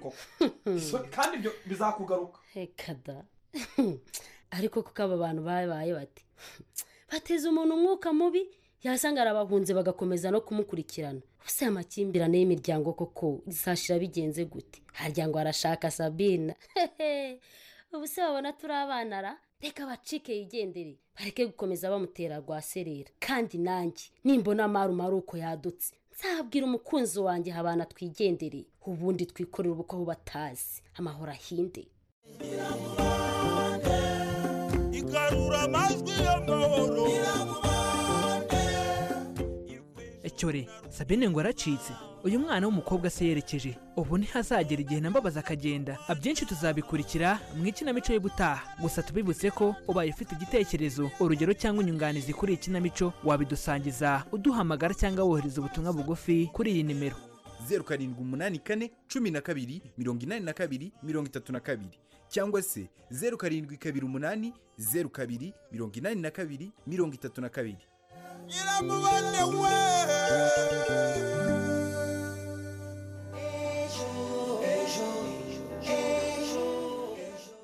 koko kandi ibyo bizakugaruka reka da ariko kuko aba bantu babaye bati bateza umuntu umwuka mubi yasanga arabahunze bagakomeza no kumukurikirana ubusa amakimbirane y'imiryango koko zashira bigenze gute harya ngo arashaka sabina ubuse babona turi abanara reka bacike yigendere bareke gukomeza bamutera rwaserera kandi nanjye nimbona amarume ari uko yadutse nzabwira umukunzi wanjye habana twigendere ubundi twikorere ubukwe aho batazi amahoro ahinde igarura amajwi y'amahoro cyore sabine ngo aracitse uyu mwana w'umukobwa se yerekeje ubu ntihazagera igihe nambabaza akagenda abyinshi tuzabikurikira mu ikinamico y'ubutaha gusa tubibutse ko ubaye ufite igitekerezo urugero cyangwa inyunganizi kuri iyi kinamico wabidusangiza uduhamagara cyangwa wohereza ubutumwa bugufi kuri iyi nimero zeru karindwi umunani kane cumi na kabiri mirongo inani na kabiri mirongo itatu na kabiri cyangwa se zeru karindwi kabiri umunani zeru kabiri mirongo inani na kabiri mirongo itatu na kabiri iramubone we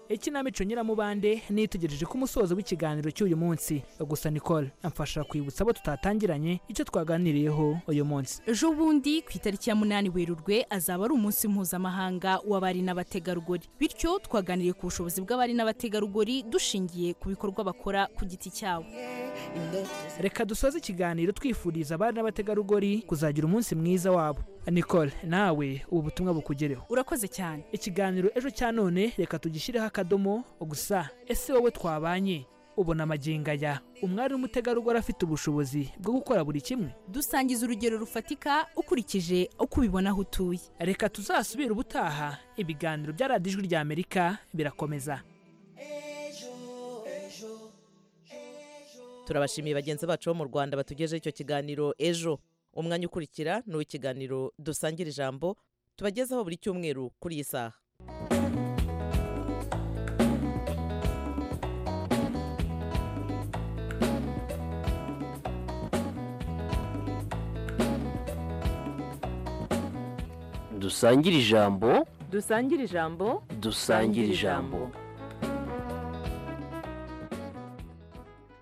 ikinamico nyiramubande nitegereje ko umusozo w'ikiganiro cy'uyu munsi gusa nicole amfasha kwibutsa abo tutatangiranye icyo twaganiriyeho uyu munsi ejo bundi ku itariki ya munani werurwe azaba ari umunsi mpuzamahanga w'abari n'abategarugori bityo twaganiriye ku bushobozi bw'abari n'abategarugori dushingiye ku bikorwa bakora ku giti cyabo reka dusoze ikiganiro twifuriza abari n'abategarugori kuzagira umunsi mwiza wabo nicole nawe ubu butumwa bukugereho urakoze cyane ikiganiro ejo cya none reka tugishyireho akadomo gusa ese wowe twabanye ubona amagingo aya umwari w'umutegarugori afite ubushobozi bwo gukora buri kimwe dusangiza urugero rufatika ukurikije uko ubibona aho utuye reka tuzasubire ubutaha ibiganiro bya radiyo ijwi rya amerika birakomeza turabashimiye bagenzi bacu bo mu rwanda batugejeho icyo kiganiro ejo umwanya ukurikira ni uw'ikiganiro dusangira ijambo tubagezaho buri cyumweru kuri iyi saha dusangire ijambo dusangire ijambo dusangire ijambo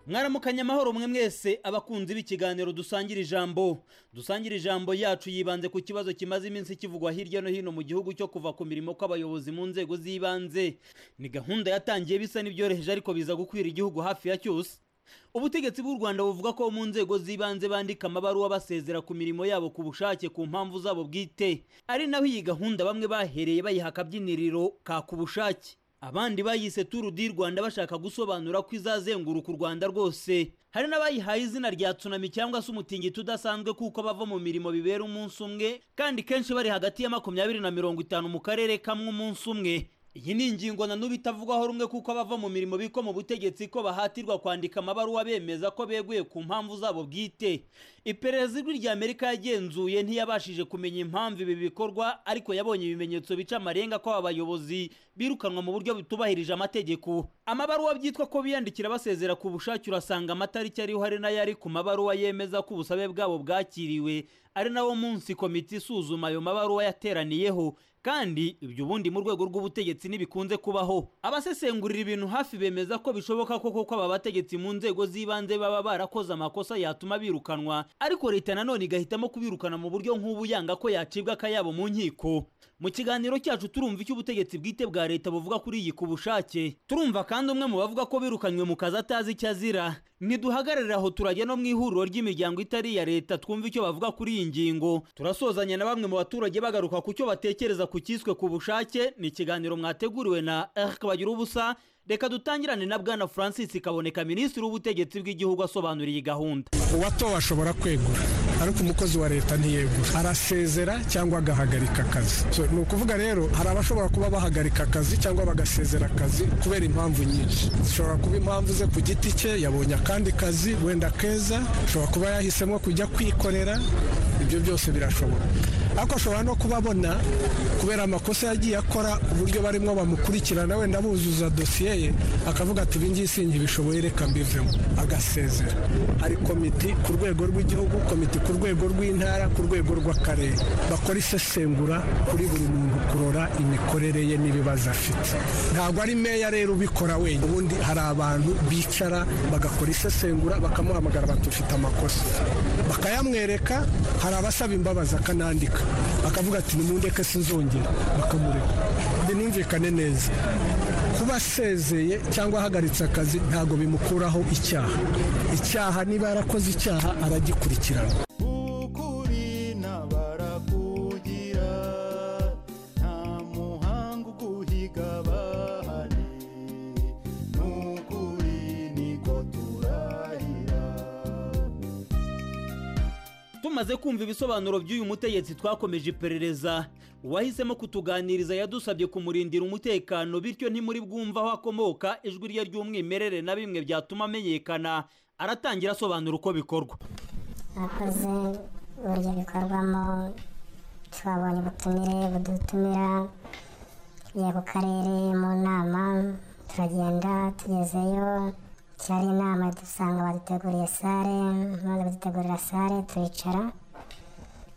mwaramukanye amahoro mwe mwese abakunzi b'ikiganiro dusangira ijambo dusangira ijambo yacu yibanze ku kibazo kimaze iminsi kivugwa hirya no hino mu gihugu cyo kuva ku mirimo kw'abayobozi mu nzego z'ibanze ni gahunda yatangiye bisa n'ibyoroheje ariko biza gukwira igihugu hafi ya cyose ubutegetsi bw'u rwanda buvuga ko mu nzego z'ibanze bandika amabaruwa basezera ku mirimo yabo ku bushake ku mpamvu zabo bwite ari naho iyi gahunda bamwe bahereye bayiha akabyiniriro ka ku bushake abandi bayise turu di rwanda bashaka gusobanura ko izazenguruka u rwanda rwose hari n'abayihaye izina rya tsunami cyangwa se umutingito udasanzwe kuko bava mu mirimo bibera umunsi umwe kandi kenshi bari hagati ya makumyabiri na mirongo itanu mu karere kamwe umunsi umwe iyi ni ingingo na n'ubu itavugwaho rumwe kuko abava mu mirimo biko mu butegetsi ko bahatirwa kwandika amabaruwa bemeza ko beguye ku mpamvu zabo bwite iperereza ijwi rya amerika yagenzuye ntiyabashije kumenya impamvu ibi bikorwa ariko yabonye ibimenyetso bica amarenga ko aba bayobozi birukanwa mu buryo butubahirije amategeko amabaruwa byitwa ko biyandikira basezera ku bushake urasanga amatariki ariho hari n'ayari ku mabaruwa yemeza ko ubusabe bwabo bwakiriwe ari nawo munsi komite isuzuma ayo mabaruwa yateraniyeho kandi ibyo ubundi mu rwego rw'ubutegetsi ntibikunze kubaho abasesengurira ibintu hafi bemeza ko bishoboka ko koko aba bategetsi mu nzego z'ibanze baba barakoze amakosa yatuma birukanwa ariko leta nanone igahitamo kubirukana mu buryo nk'ubu yanga ko yacibwa akayabo mu nkiko mu kiganiro cyacu turumva icyo ubutegetsi bwite bwa leta buvuga kuri iyi ku bushake turumva kandi umwe mu bavuga ko birukanywe mu kazi atazi icyo azira ntiduhagarare aho turajya no mu ihuriro ry'imiryango itari iya leta twumva icyo bavuga kuri iyi ngingo turasozanya na bamwe mu baturage bagaruka ku cyo batekereza ku cyiswe ku bushake ni ikiganiro mwateguriwe na erike bagira ubusa reka dutangirane na bwana francis kaboneka minisitiri w'ubutegetsi bw'igihugu asobanura iyi gahunda uwatowe ashobora kwegura ariko umukozi wa leta ntiyegura arasezera cyangwa agahagarika akazi ni ukuvuga rero hari abashobora kuba bahagarika akazi cyangwa bagasezera akazi kubera impamvu nyinshi zishobora kuba impamvu ze ku giti cye yabonye akandi kazi wenda keza ashobora kuba yahisemo kujya kwikorera ibyo byose birashoboka ariko ashobora no kuba abona kubera amakosa yagiye akora uburyo barimo bamukurikirana wenda buzuza dosiye ye akavuga ati ibi ngibi sinkibishoboye reka mbivemo agasezera hari komiti ku rwego rw'igihugu komiti ku rwego rw'intara ku rwego rw'akarere bakora isesengura kuri buri muntu kurora imikorere ye n'ibibazo afite ntabwo ari meya rero ubikora wenyine ubundi hari abantu bicara bagakora isesengura bakamuhamagara bati ufite amakosa bakayamwereka hari abasaba imbabazi akanandika akavuga ati nimundeke sinzongera bakamureka binumvikane neza kuba asezeye cyangwa ahagaritse akazi ntabwo bimukuraho icyaha icyaha niba yarakoze icyaha aragikurikirana tumaze kumva ibisobanuro by'uyu mutegetsi twakomeje iperereza uwahisemo kutuganiriza yadusabye kumurindira umutekano bityo ntimuri bwumva aho akomoka ijwi rye ry'umwimerere na bimwe byatuma amenyekana aratangira asobanura uko bikorwa akoze uburyo bikorwamo twabonye ubutumire budutumira tujya ku karere mu nama turagenda tugezeyo cyari inama dusanga baduteguriye sare maze badutegurira sare turicara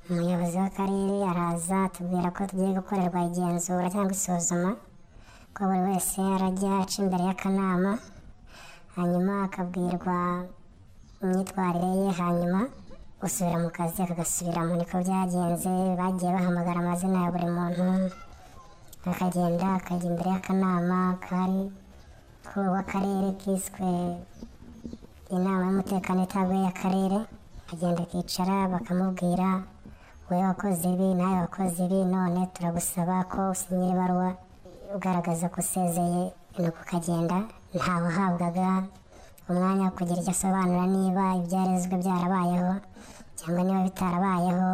umuyobozi w'akarere araza atubwira ko tugiye gukorerwa igenzura cyangwa isuzuma ko buri wese arajya aca imbere y'akanama hanyuma akabwirwa imyitwarire ye hanyuma usubira mu kazi akagasubiramo niko byagenze bagiye bahamagara amazina ya buri muntu akagenda akajya imbere y'akanama kari w'akarere kiswe inama y'umutekano itaguye y'akarere akagenda akicara bakamubwira wowe wakoze ibi nawe wakoze ibi none turagusaba ko usinyira ibaruwa ugaragaza ko usezeye nuko ukagenda ntawe uhabwaga umwanya wo kugira icyo asobanura niba ibyarezwe byarabayeho cyangwa niba bitarabayeho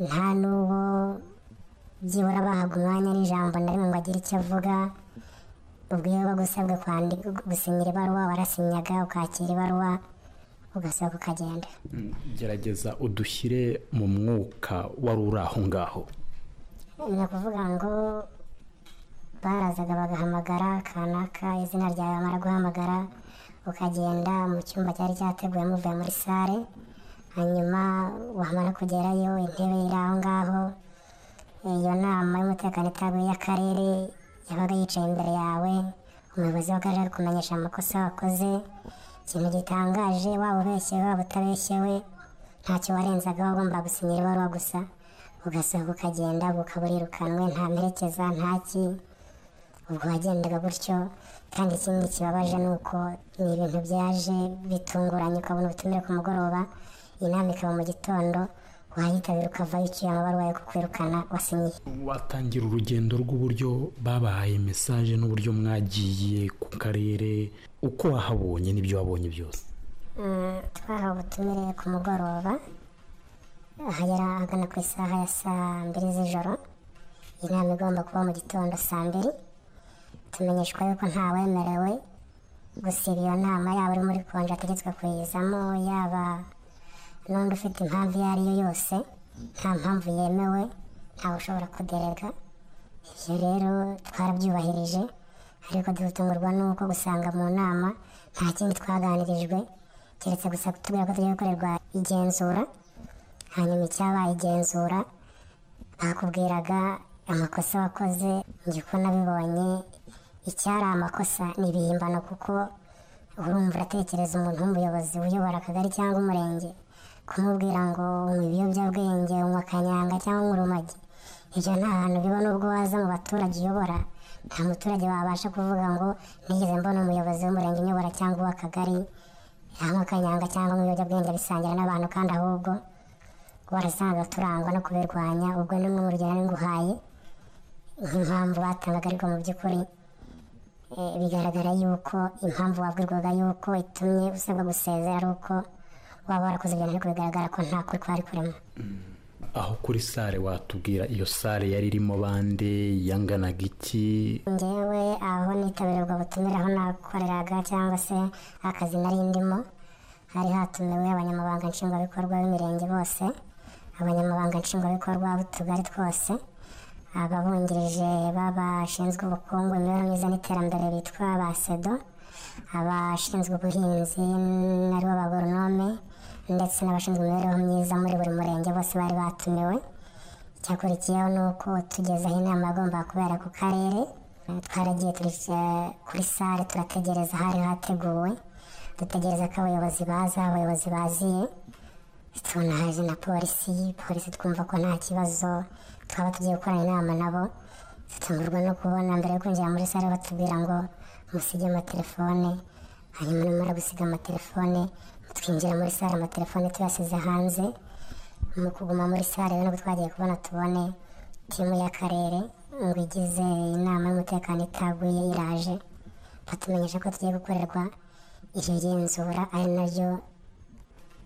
nta n'uwo byibura bahabwa umwanya n'ijambo na rimwe ngo agire icyo avuga ubwo iyo bagusabwe kwandika gusinyira ibaruwa warasinyaga ukakira ibaruwa ugasaba ukagenda gerageza udushyire mu mwuka wari uri aho ngaho ni ukuvuga ngo barazaga bagahamagara kanaka izina ryawe bamara guhamagara ukagenda mu cyumba cyari cyateguwemo uvuye muri sare hanyuma wamara kugerayo intebe iri aho ngaho iyo nama y'umutekano itaguye y'akarere yabaga yicaye imbere yawe umuyobozi w'akarere ari kumenyesha amakosa wakoze ikintu gitangaje waba ubeshyewe waba utabeshyewe ntacyo warenzagaho ugomba gusinyira ibaruwa gusa ugasohoka ukagenda ukaburirukanwe nta mperekeza nta ki ubwo wagendaga gutyo kandi ikindi kibabaje ni uko ni ibintu byaje bitunguranye ukabona ubutumire ku mugoroba inama ikaba mu gitondo wayitabira ukava yiciye amabaruwa yo kukwirukana wasinyiye watangira urugendo rw'uburyo babahaye mesaje n'uburyo mwagiye ku karere uko wahabonye n'ibyo wabonye byose Mm, twahawe ubutumire ku mugoroba ahagera ahagana ku isaha ya saa mbiri z'ijoro inama igomba kuba mu gitondo saa mbiri tumenyeshwa yuko ntawemerewe gusiba iyo nama yaba uri muri konje ategetswe kuyizamo yaba n'undi ufite impamvu iyo ari yo yose nta mpamvu yemewe ntawe ushobora kuderega ibyo rero twarabyubahirije ariko dutungurwa n'uko gusanga mu nama nta kindi twaganirijwe keretse gusa kutubwira ko tugiye gukorerwa igenzura hanyuma icyabaye igenzura bakubwiraga amakosa wakoze njye uko nabibonye icyari amakosa ni ibihimbano kuko urumva uratekereza umuntu w'umuyobozi uyobora akagari cyangwa umurenge kumubwira ngo unywa ibiyobyabwenge unywa kanyanga cyangwa unywa urumogi ibyo nta hantu biba n'ubwo waza mu baturage uyobora nta muturage wabasha kuvuga ngo nigeze mbona umuyobozi w'umurenge unyobora cyangwa uw'akagari yanywa kanyanga cyangwa unywa ibiyobyabwenge bisangira n'abantu kandi ahubwo warasanga turangwa no kubirwanya ubwo ni mu rugero nari nguhaye nk'impamvu batangaga ariko mu by'ukuri eh, bigaragara yuko impamvu wabwirwaga yuko itumye usabwa gusezera ari uko waba warakoze ibintu ariko bigaragara ko nta kuri kwari kurimo aho kuri sare watubwira iyo sare yari irimo bande yanganaga iki ngewe aho nitabirwa butumire aho nakoreraga cyangwa se akazi nari ndimo hari hatumiwe abanyamabanga nshingwabikorwa b'imirenge bose abanyamabanga nshingwabikorwa b'utugari twose ababungirije b'abashinzwe ubukungu imibereho myiza n'iterambere bitwa ba sedo abashinzwe ubuhinzi naribo bagoronome ndetse n'abashinzwe imibereho myiza muri buri murenge bose bari batumiwe icyakurikiyeho ni uko tugezaho inama yagombaga kubera ku karere twaragiye turicaye kuri sale turategereza hari hateguwe dutegereza ko abayobozi baza abayobozi baziye tubona haje na polisi polisi twumva ko nta kibazo twaba tugiye gukorana inama nabo dutungurwa no kubona mbere yo kwinjira muri sale batubwira ngo musige amatelefone hanyuma numara gusiga amatelefone twinjira muri sale amatelefone tuyasize hanze mu kuguma muri sale rero nibwo twagiye kubona tubone timu y'akarere ngo igize inama y'umutekano itaguye iraje batumenyesha ko tugiye gukorerwa iryo genzura ari naryo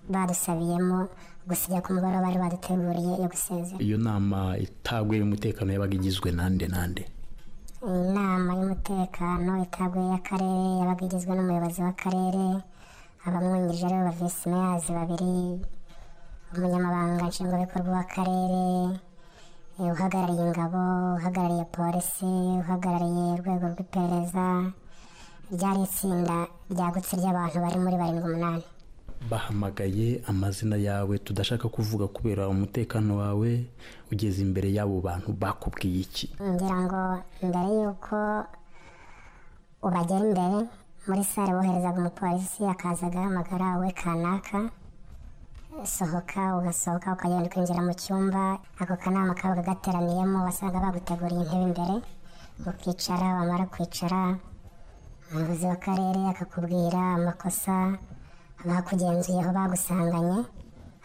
badusabiyemo gusiga ku mugoroba bari baduteguriye yo gusezera iyo nama itaguye y'umutekano yabaga igizwe nande nande inama y'umutekano itaguye y'akarere yabaga igizwe n'umuyobozi w'akarere abamwungirije rero ba visi meyazi babiri umunyamabanga nshingwabikorwa w'akarere eh, uhagarariye ingabo uhagarariye polisi uhagarariye urwego rw'iperereza ryari itsinda ryagutse ry'abantu bari muri barindwi umunani bahamagaye amazina yawe tudashaka kuvuga kubera umutekano wawe ugeze imbere y'abo bantu bakubwiye iki ngira ngo mbere y'uko ubagera imbere muri sale boherezaga umupolisi akaza agahamagara we kanaka sohoka ugasohoka ukagenda ukinjira mu cyumba ako kanama kabaga gateraniyemo wasaga baguteguriye intebe imbere ukicara wamara kwicara umuyobozi w'akarere akakubwira amakosa bakugenzuyeho bagusanganye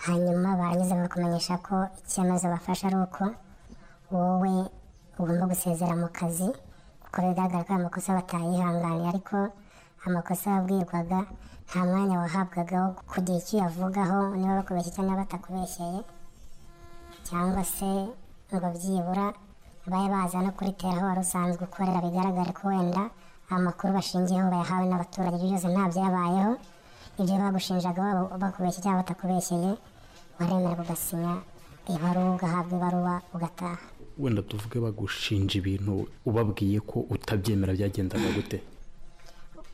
hanyuma barangiza bakakumenyesha ko icyemezo bafashe ari uko wowe ugomba gusezera mu kazi kuko bigaragara ko ayo makosa batayihanganiye ariko amakosa wabwirwaga nta mwanya wahabwaga wo kugira icyo uyavugaho niba bakubeshye cyangwa batakubeshyeye cyangwa se ngo byibura babe baza no kuritera aho wari usanzwe ukorera bigaragare ko wenda amakuru bashingiyeho bayahawe n'abaturage ibyo byose nta byabayeho ibyo bagushinjaga waba bakubeshye cyangwa batakubeshyeye waremera ugasinya ibaruwa ugahabwa ibaruwa ugataha wenda tuvuge bagushinja ibintu ubabwiye ko utabyemera byagendaga gute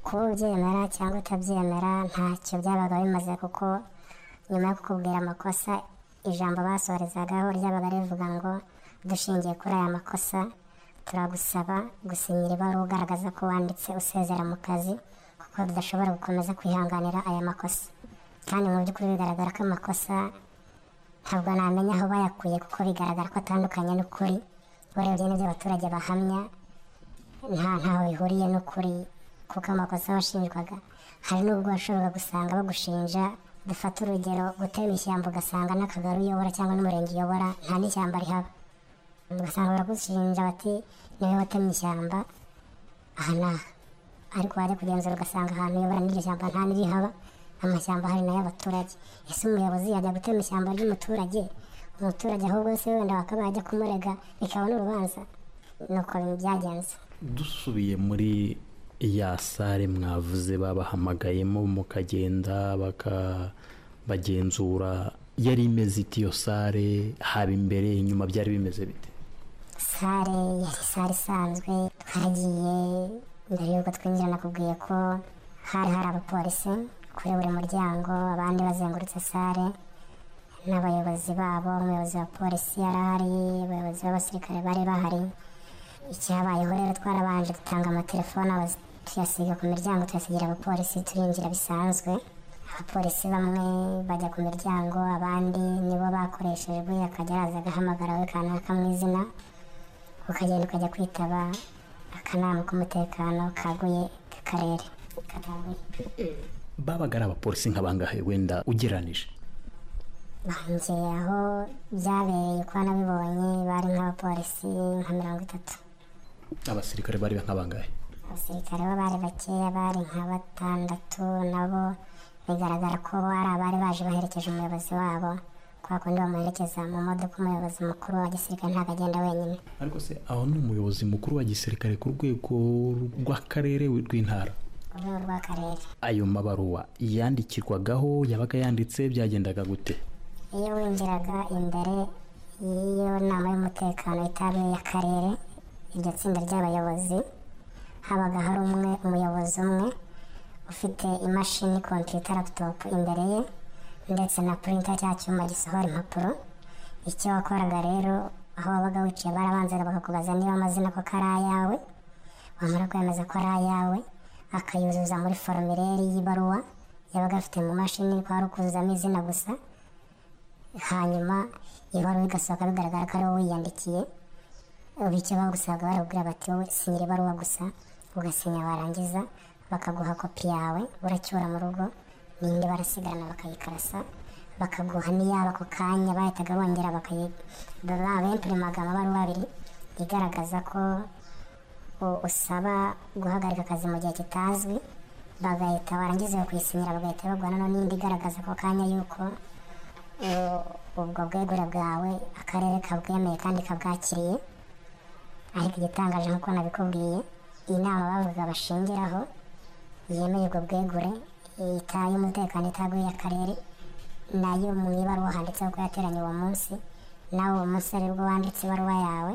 kuba ubyemera cyangwa utabyemera ntacyo byabaga bimaze kuko nyuma yo kukubwira amakosa ijambo basorezagaho ryabaga rivuga ngo dushingiye kuri aya makosa turagusaba gusinyira ibaruwa ugaragaza ko wanditse usezera mu kazi kuko tudashobora gukomeza kwihanganira aya makosa kandi mu by'ukuri bigaragara ko amakosa ntabwo namenya aho bayakuye kuko bigaragara ko atandukanye n'ukuri urebye n'ibyo abaturage bahamya nta ntaho bihuriye n'ukuri kuko amakosa washinjwaga hari n'ubwo washoboraga gusanga bagushinja dufata urugero gutema ishyamba ugasanga n'akagari uyobora cyangwa n'umurenge uyobora nta n'ishyamba rihaba ugasanga baragushinja bati niwe watemye ishyamba aha n'aha ariko wajya kugenzura ugasanga ahantu uyobora n'iryo shyamba nta n'irihaba amashyamba hari n'ay'abaturage ese umuyobozi yajya gutema ishyamba ry'umuturage umuturage ahubwo se wenda bakaba yajya kumurega bikaba n'urubanza nuko byagenze dusubiye muri ya sare mwavuze babahamagayemo mukagenda baka- bagenzura yari imeze ite iyo sare haba imbere inyuma byari bimeze bite sare yari sare isanzwe twaragiye mbere y'uko twinjira nakubwiye ko hari hari abapolisi kuri buri muryango abandi bazengurutse sare n'abayobozi babo umuyobozi wa polisi yari ahari abayobozi b'abasirikare bari bahari icyabayeho rero twarabanje dutanga amatelefone abazi- tuyasiga ku miryango tuyasigira abapolisi turinjira bisanzwe abapolisi bamwe bajya ku miryango abandi nibo bakoreshejwe akajya araza agahamagara we kanaka mu izina ukagenda ukajya kwitaba akanama k'umutekano kaguye k'akarere kataguye babaga ari abapolisi nk'abangahe wenda ugeranije bangeye aho byabereye uko nabibonye bari nk'abapolisi nka mirongo itatu abasirikare bari nk'abangahe abasirikare bo bari bakeya bari nka batandatu nabo bigaragara ko bo ari abari baje baherekeje umuyobozi wabo kwa kundi bamuherekeza mu modoka umuyobozi mukuru wa gisirikare ntabwo agenda wenyine ariko se aho ni umuyobozi mukuru wa gisirikare ku rwego rw'akarere rw'intara urwego rw'akarere ayo mabaruwa yandikirwagaho yabaga yanditse byagendaga gute iyo winjiraga imbere y'iyo nama y'umutekano y'itabi y'akarere iryo tsinda ry'abayobozi habaga hari umwe umuyobozi umwe ufite imashini kompiyuta laputopu imbere ye ndetse na purinta cya cyuma gisohora impapuro icyo wakoraga rero aho wabaga wicaye barabanzaga bakakubaza niba amazina koko ari ayawe wamara kwemeza ko ari ayawe akayuzuza muri foromilere y'ibaruwa yabaga afite mu mashini kwari ukuzuzamo izina gusa hanyuma ibaruwa igasohoka bigaragara ko ari wowe wiyandikiye ubu icyo bagusaga barakubwira bati wowe sinyira ibaruwa gusa ugasinya warangiza bakaguha kopi yawe uracyura mu rugo n'indi barasigarana bakayikarasa bakaguha n'iyabo ako kanya bahitaga bongera bakayi bempurimaga amabaruwa abiri igaragaza ko u- usaba guhagarika akazi mu gihe kitazwi bagahita barangiza iyo kuyisinyira bagahita baguha noneho n'indi igaragaza ako kanya yuko u- ubwo bwegure bwawe akarere kabwemeye kandi kabwakiriye ariko igitangaje nk'uko nabikubwiye iyi nama bavuga bashingiraho yemeye ubwo bwegure ita y'umutekano itaguye akarere nayo mu ibaruwa handitseho ko yateranye uwo munsi nawe uwo munsi ari bwo wanditse ibaruwa yawe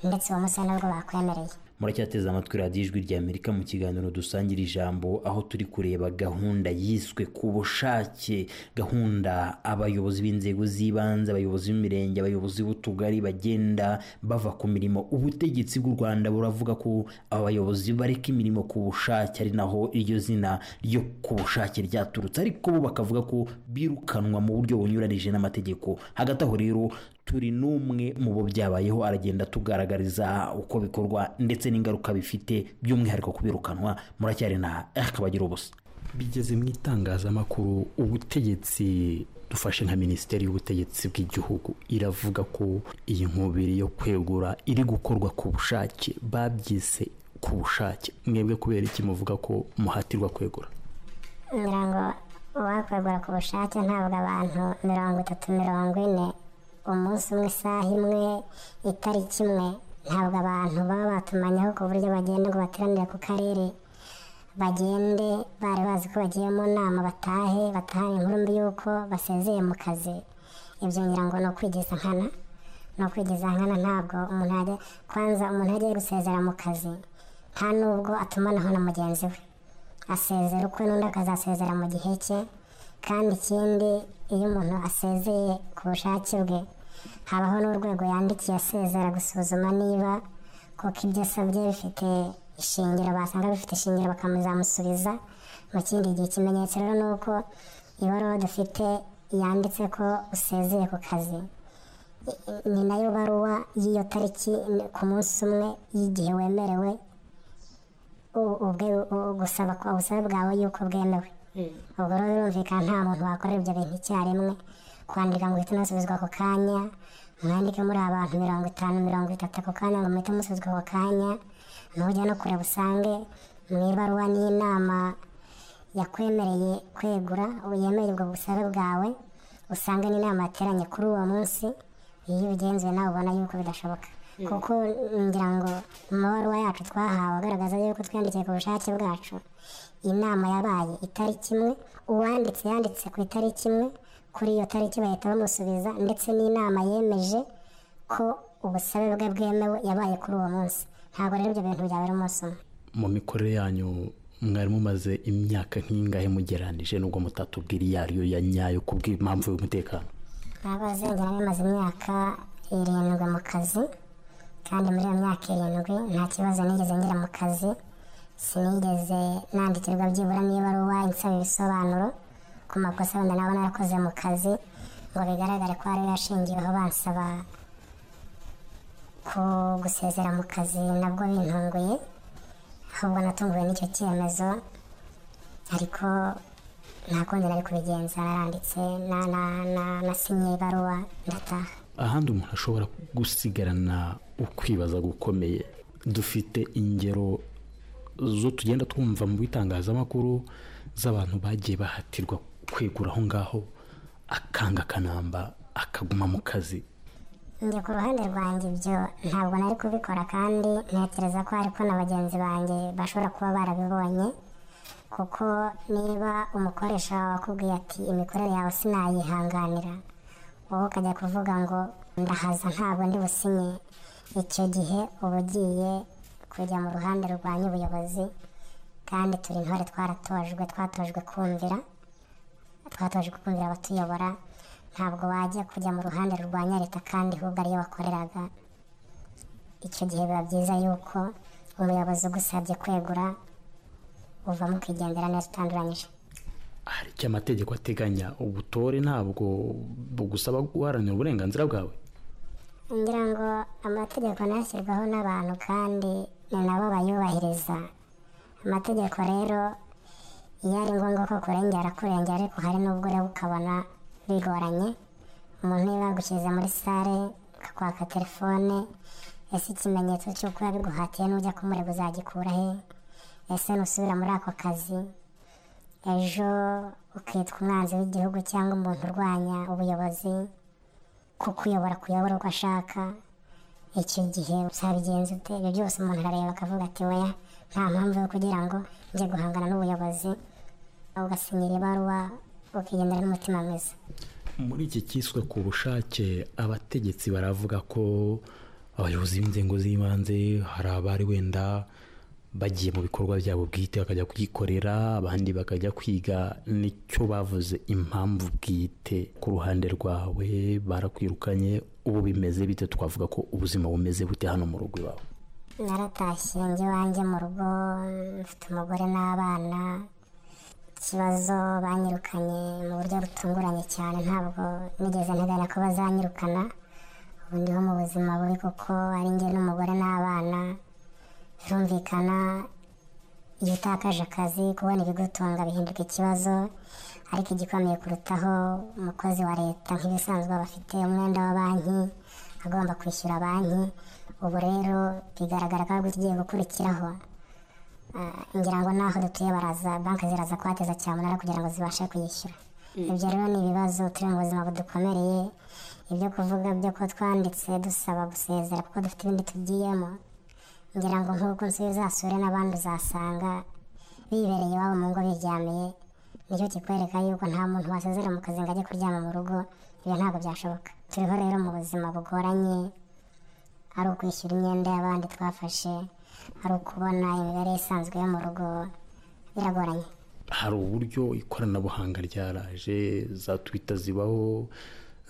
ndetse uwo munsi ari nabwo bakwemereye muracyateze amatwi radiyo ijwi rya amerika mu kiganiro dusangira ijambo aho turi kureba gahunda yiswe ku bushake gahunda abayobozi b'inzego z'ibanze abayobozi b'imirenge abayobozi b'utugari bagenda bava ku mirimo ubutegetsi bw'u rwanda buravuga ko aba bayobozi bareka imirimo ku bushake ari naho iryo zina ryo ku bushake ryaturutse ariko bo bakavuga ko birukanwa mu buryo bunyuranije n'amategeko hagati aho rero turi n'umwe mu bo byabayeho aragenda tugaragariza uko bikorwa ndetse n'ingaruka bifite by'umwihariko kubirukanwa muracyari na akabagira ubusa bigeze mu itangazamakuru ubutegetsi dufashe nka minisiteri y'ubutegetsi bw'igihugu iravuga ko iyi nkubiri yo kwegura iri gukorwa ku bushake babyise ku bushake mwebwe kubera iki muvuga ko muhatirwa kwegura ngira ngo uwakwegura ku bushake ntabwo abantu mirongo itatu mirongo ine umunsi umwe isaha imwe itariki imwe ntabwo abantu baba batumanyeho ku buryo bagenda ngo bateranire ku karere bagende bari bazi ko bagiye mu nama batahe batahane inkuru mbi y'uko basezeye mu kazi ibyo ngira ngo ni ukwigiza nkana ni ukwigiza nkana ntabwo umuntu yajya kwanza umuntu agiye gusezera mu kazi nta nubwo atumanaho na mugenzi we asezera ukwe n'undi akazasezera mu gihe cye kandi ikindi iyo umuntu asezeye ku bushake bwe habaho n'urwego yandikiye asezera gusuzuma niba koko ibyo asabye bifite ishingiro basanga bifite ishingiro bakamuzamusubiza mu kindi gihe ikimenyetso rero ni uko ibaruwa dufite yanditse ko usezeye ku kazi I- i- ni nayo baruwa y'iyo tariki ni ku munsi umwe y'igihe wemerewe u- ubwe- u- gusaba kwa busabe bwawe yuko bwemewe ubwo rero birumvikana nta muntu wakorera ibyo bintu icyarimwe kwandika ngo uhite unasubizwa ako kanya mwandike muri abantu mirongo itanu mirongo itatu ako kanya ngo muhite musubizwa ako kanya ntujya no kureba usange mu ibaruwa n'inama yakwemereye kwegura yemeye ubwo busabe bwawe usanga n'inama yateranye kuri uwo munsi iyo ubigenzuye nawe ubona yuko bidashoboka kuko ngira ngo mu mabaruwa yacu twahawe agaragaza yuko twiyandikiye ku bushake bwacu inama yabaye itariki imwe uwanditse yanditse ku itariki imwe kuri iyo tariki bahita bamusubiza ndetse n'inama yemeje ko ubusabe bwe bwemewe yabaye kuri uwo munsi ntabwo rero ibyo bintu byabera umunsi umwe mu mikorere yanyu mwari mumaze imyaka nk'ingahe mugeranije nubwo mutatubwira iyo ari yo ya nyayo kubw'impamvu y'umutekano abaze ngira bimaze imyaka irindwi mu kazi kandi muri iyo myaka irindwi nta kibazo nigeze ngira mu kazi sinigeze nandikirwa byibura n'ibaruwa insaba ibisobanuro ku makosa wenda naba narakoze mu kazi ngo bigaragare ko ariyo yashingiweho bansaba ku gusezera mu kazi nabwo bintunguye ahubwo natunguwe n'icyo cyemezo ariko nta kundi nari kubigenza naranditse na- na- na- nasinye ibaruwa ndataha ahandi umuntu ashobora gusigarana ukwibaza gukomeye dufite ingero zo tugenda twumva mu bitangazamakuru z'abantu bagiye bahatirwa kwegura aho ngaho akanga akanamba akaguma mu kazi njye ku ruhande rwanjye ibyo ntabwo nari kubikora kandi ntekereza ko ariko na bagenzi banjye bashobora kuba barabibonye kuko niba umukoresha wawe akubwiye ati imikorere yawe sinayihanganira wowe ukajya kuvuga ngo ndahaza ntabwo ndi businye icyo gihe uba ugiye kujya mu ruhande rurwanya ubuyobozi kandi turi intore twaratojwe twatojwe kumvira twatojwe kumvira abatuyobora ntabwo wajya kujya mu ruhande rurwanya leta kandi ahubwo ariyo wakoreraga icyo gihe biba byiza yuko umuyobozi ugusabye kwegura uvamo ukigendera neza utanduranyije hari icyo amategeko ateganya ubutore ntabwo bugusaba guharanira uburenganzira bwawe ngira ngo amategeko ntashyirwaho n'abantu kandi ni nabo bayubahiriza amategeko rero iyo ari ngombwa ko kurengera kurengera ariko hari n'ubwo ureba ukabona bigoranye umuntu iyo bagushyize muri sale akakwaka telefone ese ikimenyetso cy'uko yabiguhatiye n'ujya kumureba uzagikura he ese nusubira muri ako kazi ejo ukitwa umwanzi w'igihugu cyangwa umuntu urwanya ubuyobozi kuko uyobora kuyobora uko ashaka icyo gihe uzabigenza ute ibyo byose umuntu arareba akavuga ati weya nta mpamvu yo kugira ngo njye guhangana n'ubuyobozi ugasinyira ibaruwa ukigendera n'umutima mwiza muri iki cyiswe ku bushake abategetsi baravuga ko abayobozi b'inzego z'ibanze hari abari wenda bagiye mu bikorwa byabo bwite bakajya kwikorera abandi bakajya kwiga nicyo bavuze impamvu bwite ku ruhande rwawe barakwirukanye ubu bimeze bite twavuga ko ubuzima bumeze bute hano mu rugo iwawe naratashye njye iwanjye mu rugo mfite umugore n'abana ikibazo banyirukanye mu buryo butunguranye cyane ntabwo nigeze nteganya ko bazanyirukana ubu ndiho mu buzima bubi kuko ari njye n'umugore n'abana birumvikana iyo utakaje akazi kubona ibigutunga bihinduka ikibazo ariko igikomeye kurutaho umukozi wa leta nk'ibisanzwe aba afite umwenda wa banki agomba kwishyura banki ubu rero bigaragara ko ahubwo tugiye gukurikiraho Ah, ngira ngo n'aho dutuye baraza banki ziraza kuhateza cyamunara kugira ngo zibashe kuyishyura ibyo rero ni ibibazo turi mu buzima budukomereye ibyo kuvuga byo ko twanditse dusaba gusezera kuko dufite ibindi tugiyemo ngira ngo nk'uko nzi uzasure n'abandi uzasanga bibereye iwabo mu ngo biryamiye nicyo kikwereka yuko nta muntu wasezera mu kazi ngo ajye kuryama mu rugo ibyo ntabwo byashoboka turiho rero mu buzima bugoranye ari ukwishyura imyenda y'abandi twafashe ari ukubona imibare isanzwe yo mu rugo biragoranye hari uburyo ikoranabuhanga ryaraje za twita zibaho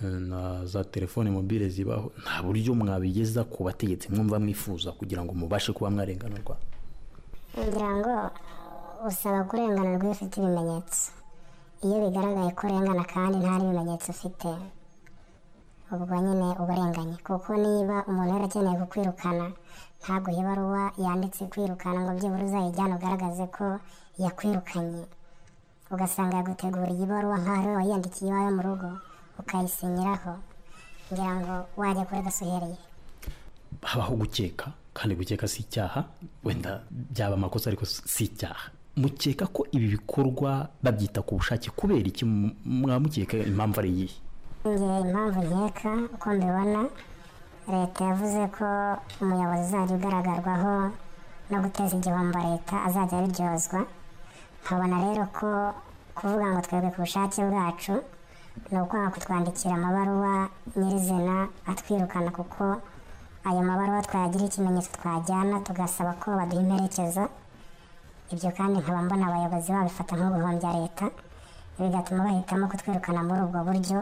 eh, na za telefone mobile zibaho nta buryo mwabigeza ku bategetsi mwumva mwifuza kugira ngo mubashe kuba mwarenganurwa ngira ngo usaba kurenganurwa iyo ufite ibimenyetso iyo bigaragaye ko urengana kandi nta n'ibimenyetso ufite ubwo nyine uburenganye kuko niba umuntu yarakeneye kukwirukana ntabwo iyo ibaruwa yanditse kwirukana ngo byibura uzayijyane ugaragaze ko yakwirukanye ugasanga yaguteguriye ibaruwa nk'aho ariwe wayiyandikiye iwawe mu rugo ukayisinyiraho ngira ngo wajya kuri gasuhereye habaho gukeka kandi gukeka si icyaha wenda byaba amakosa ariko si icyaha mukeka ko ibi bikorwa babyita ku bushake kubera iki mwaba mukeka impamvu ari iyihe njye impamvu nkeka uko mbibona leta yavuze ko umuyobozi uzajya ugaragarwaho no guteza igihombo leta azajya abiryozwa nkabona rero ko kuvuga ngo twebwe ku bushake bwacu ni ukwanga kutwandikira amabaruwa nyirizina atwirukana kuko ayo mabaruwa twayagira ikimenyetso twajyana tugasaba ko baduha imperekeza ibyo kandi nkaba mbona abayobozi babifata nko guhombya leta bigatuma bahitamo kutwirukana muri ubwo buryo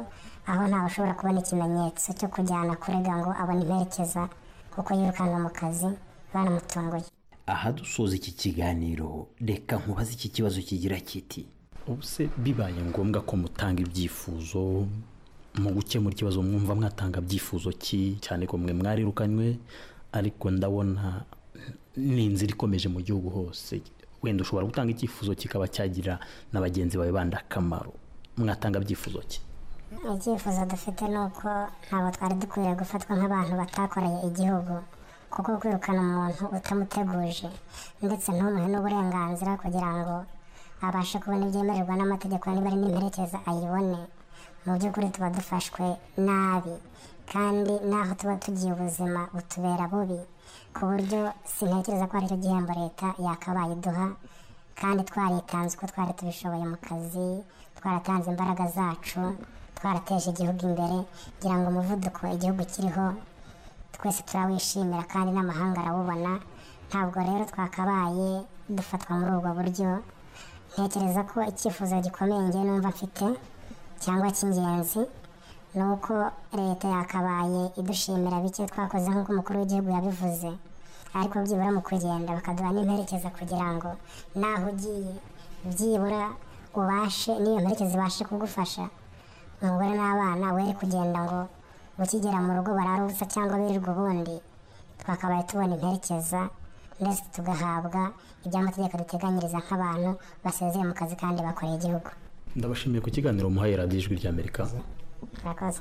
aho ntawe ushobora kubona ikimenyetso cyo kujyana kurega ngo abone imperekeza kuko yirukanwa mu kazi banamutunguye aha dusoza iki kiganiro reka nkubaze iki kibazo kigira kiti ubu se bibaye ngombwa ko mutanga ibyifuzo mu gukemura ikibazo mwumva mwatanga byifuzo ki cyane ko mwe mwarirukanywe ariko ndabona ni inzira ikomeje mu gihugu hose wenda ushobora gutanga icyifuzo kikaba cyagira na bagenzi bawe bandi akamaro mwatanga byifuzo ki icyifuzo dufite ni uko ntabwo twari dukwiriye gufatwa nk'abantu batakoreye igihugu kuko kwirukana umuntu utamuteguje ndetse ntumuhe n'uburenganzira kugira ngo abashe kubona ibyemererwa n'amategeko niba ari n'imperekeza ayibone mu by'ukuri tuba dufashwe nabi kandi n'aho tuba tugiye ubuzima butubera bubi ku buryo sintekereza ko aricyo gihembo leta yakabaye iduha kandi twaritanze uko twari tubishoboye mu kazi twaratanze imbaraga zacu twarateje igihugu imbere kugira ngo umuvuduko igihugu kiriho twese turawishimira kandi n'amahanga arawubona ntabwo rero twakabaye dufatwa muri ubwo buryo ntekereza ko icyifuzo gikomeye njye numva mfite cyangwa cy'ingenzi ni uko leta yakabaye idushimira bike twakoze nk'uko umukuru w'igihugu yabivuze ariko byibura mu kugenda bakaduha n'imperekeza kugira ngo naho ugiye byibura ubashe n'iyo mperekeza ibashe kugufasha umugore n'abana were kugenda ngo ukigera mu rugo barara ubusa cyangwa birirwa ubundi twakabaye tubona imperekeza ndetse tugahabwa iby'amategeko duteganyiriza nk'abantu basezeye mu kazi kandi bakoreye igihugu ndabashimiye ku kiganiro muhaye radiyo ijwi ry'amerika murakoze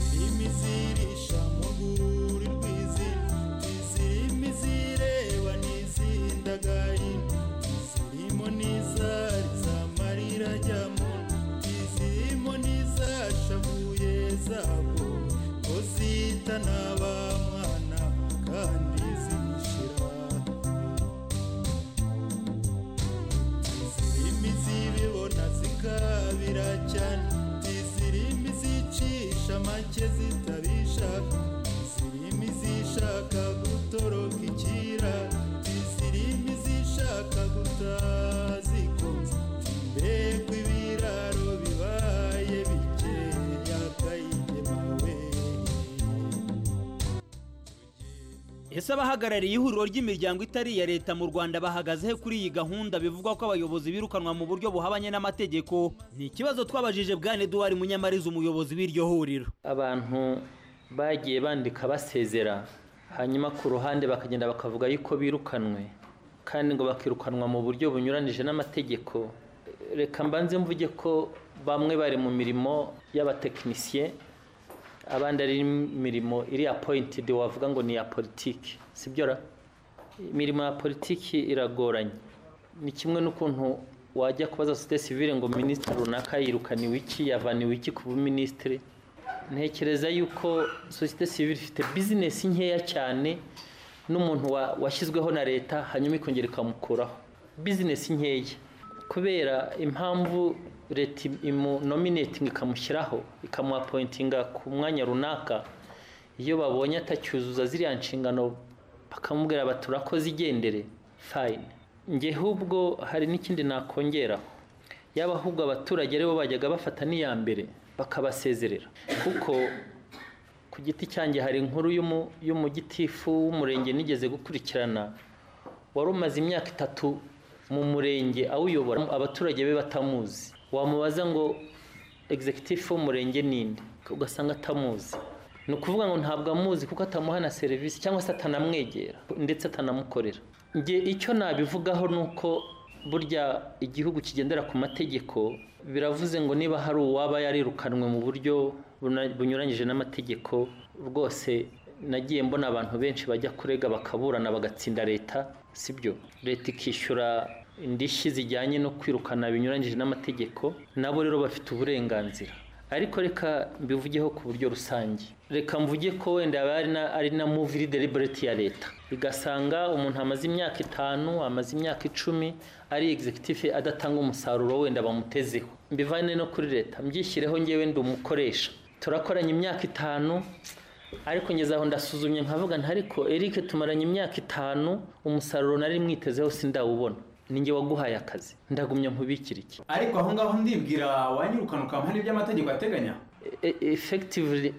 Zirimi zirisha mu rwuri rw'izindi Zirimi zireba n'izindagaye Zirimo n'izari z'amarira ajyamo Zirimo n'izashavuye zabo Ko zita n'abamwana kandi zishira Zirimi zibibona zikabira cyane Zirimi zicisha make zitabishaka Zirimi zishaka gutoroka ikira Zirimi zishaka gutazikunze Mbega ibiraro bibaye bikeya kayigemawe ese abahagarariye ihuriro ry'imiryango itari iya leta mu rwanda bahagaze he kuri iyi gahunda bivugwa ko abayobozi birukanwa mu buryo buhabanye n'amategeko ni ikibazo twabajije bwana eduwari munyamariza umuyobozi w'iryo huriro abantu bagiye bandika basezera hanyuma ku ruhande bakagenda bakavuga yuko birukanwe kandi ngo bakirukanwa mu buryo bunyuranije n'amategeko reka mbanze mvuge ko bamwe bari mu mirimo y'abatekinisiye abandi ari imirimo iri apoyintidi wavuga ngo ni iya politiki sibyo ra imirimo ya politiki iragoranye ni kimwe n'ukuntu wajya kubaza sosiyete sivire ngo minisitiri runaka yirukaniwe iki yavaniwe iki ku buminisitiri ntekereza yuko sosiyete sivire ifite bizinesi nkeya cyane n'umuntu wa- washyizweho na leta hanyuma ikongera ikamukuraho bizinesi nkeya kubera impamvu leta imunominetinga ikamushyiraho ikamuapointinga ku mwanya runaka iyo babonye atacyuzuza ziriya nshingano bakamubwira bati urakoze igendere fayine njye ahubwo hari n'ikindi nakongeraho yaba ahubwo abaturage aribo bajyaga bafata n'iya mbere bakabasezerera kuko ku giti cyanjye hari inkuru y'umu- y'umugitifu w'umurenge nigeze gukurikirana wari umaze imyaka itatu mu murenge awuyobora abaturage be batamuzi wamubaza ngo egizekitifu w'umurenge ninde ugasanga atamuzi ni ukuvuga ngo ntabwo amuzi kuko atamuha na serivisi cyangwa se atanamwegera ndetse atanamukorera njye icyo nabivugaho ni uko burya igihugu kigendera ku mategeko biravuze ngo niba hari uwaba yarirukanwe mu buryo buna- bunyuranyije n'amategeko rwose nagiye mbona abantu benshi bajya kurega bakaburana bagatsinda leta sibyo leta ikishyura indishyi zijyanye no kwirukana binyuranyije n'amategeko nabo rero bafite uburenganzira ariko reka mbivugeho ku buryo rusange reka mvuge ko wenda yaba ari na- ari na muviri deliberate ya leta igasanga umuntu amaze imyaka itanu amaze imyaka icumi ari egizekitife adatanga umusaruro wenda bamutezeho mbivane no kuri leta mbyishyireho ngewe ndi umukoresha turakoranye imyaka itanu ariko ngeze aho ndasuzumye nkavuga nti ariko Eric tumaranye imyaka itanu umusaruro nari mwitezeho sindawubona ninjye waguhaye akazi ndagumya nkubikira iki ariko aho ngaho ndibwira wanyirukana ukampa n'ibyo amategeko ateganya E- effectively e-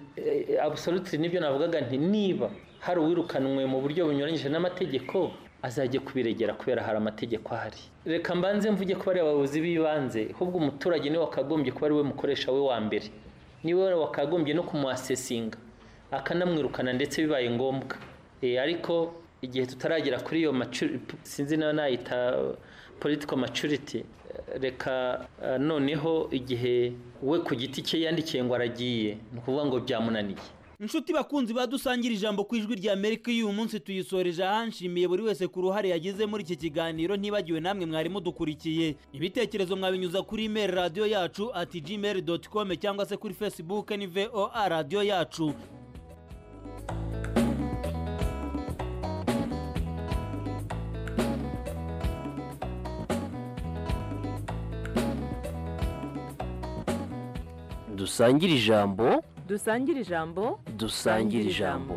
absolutely nibyo navugaga nti niba hari uwirukanwe mu buryo bunyuranyije n'amategeko azajye kubiregera kubera hari amategeko ahari reka mbanze mvuge ko bari abayobozi b'ibanze ahubwo umuturage niwe wakagombye kuba ari we mukoresha we wa mbere niwe wakagombye no kumuasesinga akanamwirukana ndetse bibaye ngombwa Eh, ariko igihe tutaragera kuri iyo maturity sinzi nayo nayita political maturity eh, reka eh, noneho igihe we ku giti cye yandikiye ngo aragiye ni ukuvuga ngo byamunaniye inshuti bakunzi badusangira ijambo ku ijwi rya amerika y'uyu munsi tuyisoreje ahanshimiye buri wese ku ruhare yagize muri iki kiganiro ntibagiwe namwe mwari mudukurikiye ibitekerezo mwabinyuza kuri imeri radiyo yacu ati gmail doti com cyangwa se kuri facebook ni voa radiyo yacu dusangire ijambo dusangire ijambo dusangire ijambo